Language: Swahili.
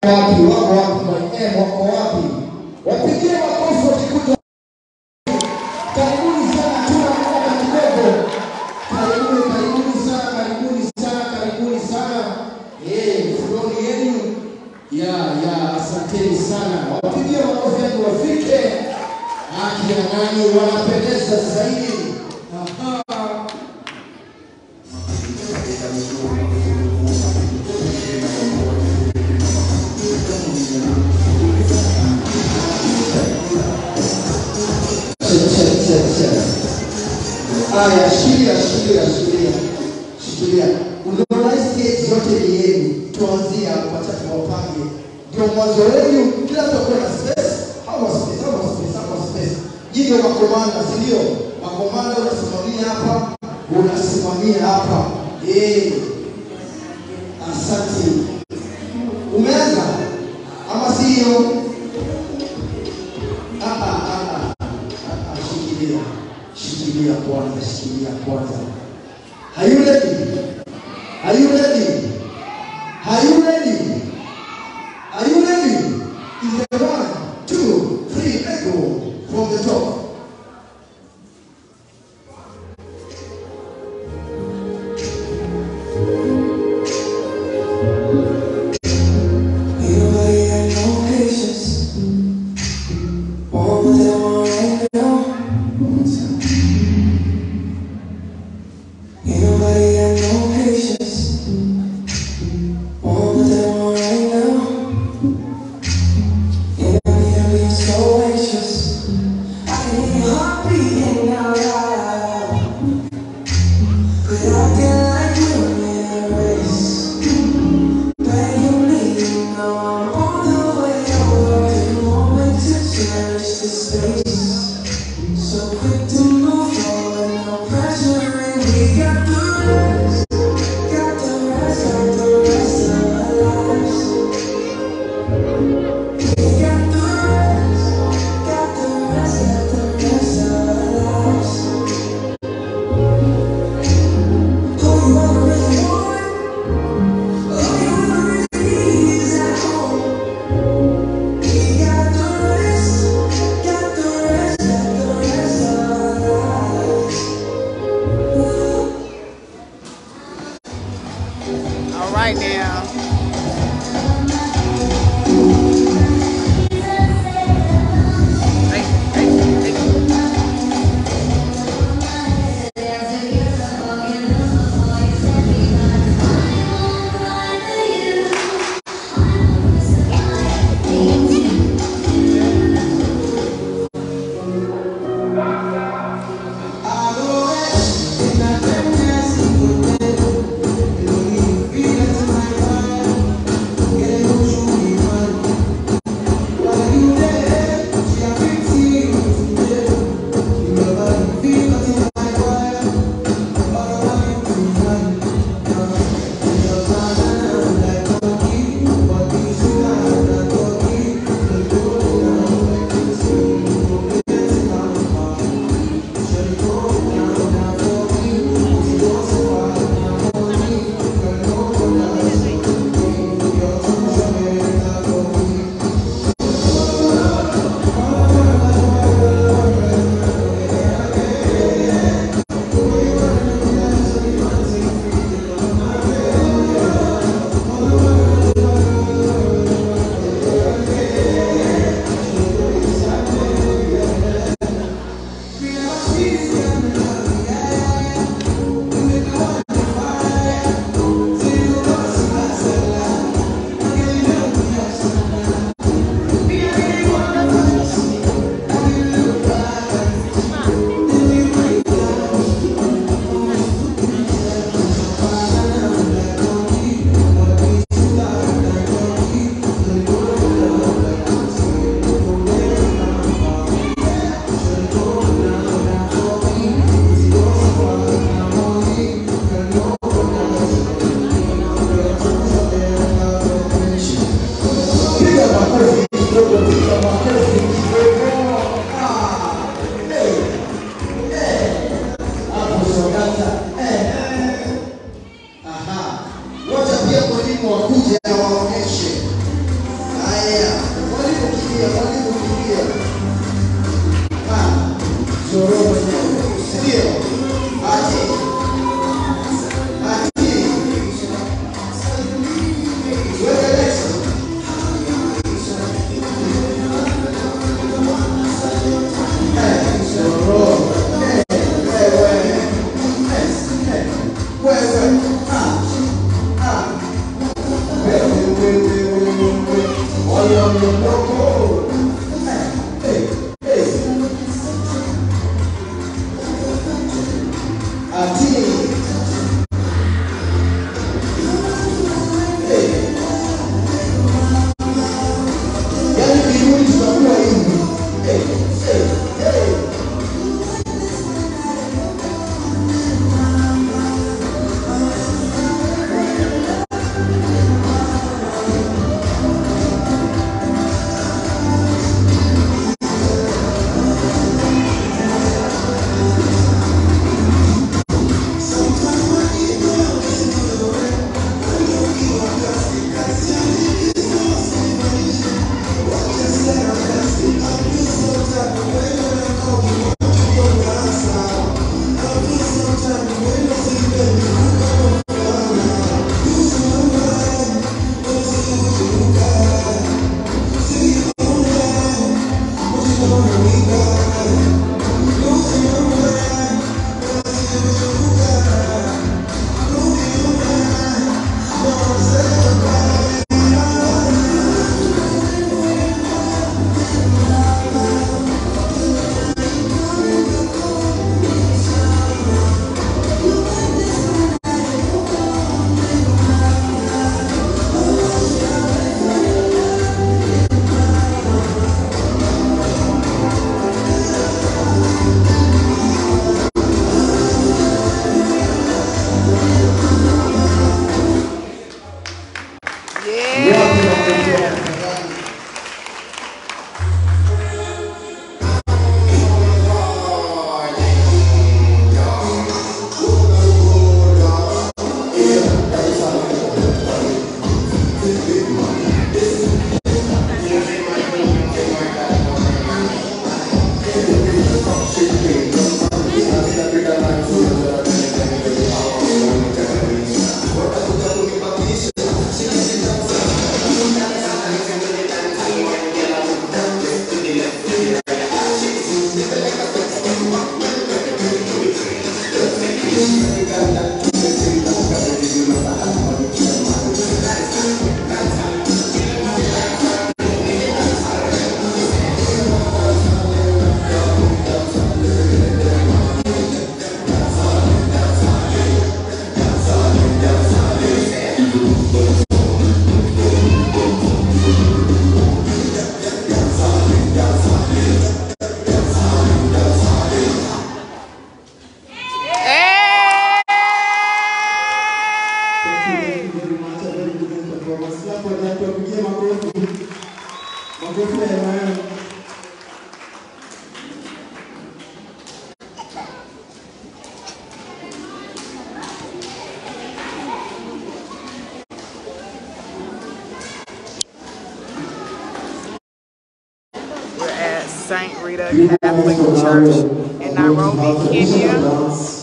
wapi? Wako wapi? Maem wako wapi? Wapigie makofi wakikuja. Karibuni sana, tuna muda kidogo. Karibuni, karibuni sana, karibuni sana, karibuni sana. Eh, fuloni yenu ya ya, asanteni sana. Wapigie makofi yangu wafike. Akina nani wanapendeza zaidi? Aha. Aya, shikilia, shikilia, shikilia, shikilia. Unaona hii stage yote ni yenu, tuanzie hapo, acha tuwapange, ndio mwanzo wenu. Kila mtu akuwe na space, hawa space, hawa space, hawa space. Hii ndio makomanda, si ndio? Makomanda unasimamia hapa, unasimamia hapa. Eh, asante. Umeanza ama sio? Ah, ah, ah, ah. Ah, ah, shikilia shikilia kwanza shikilia kwanza are you ready are you ready are you ready are you ready is the one two three let's go from the top Nobody had no patience. All that want right now. Makofi ya Emmanuel. We're at St. Rita Catholic Church in Nairobi, Kenya.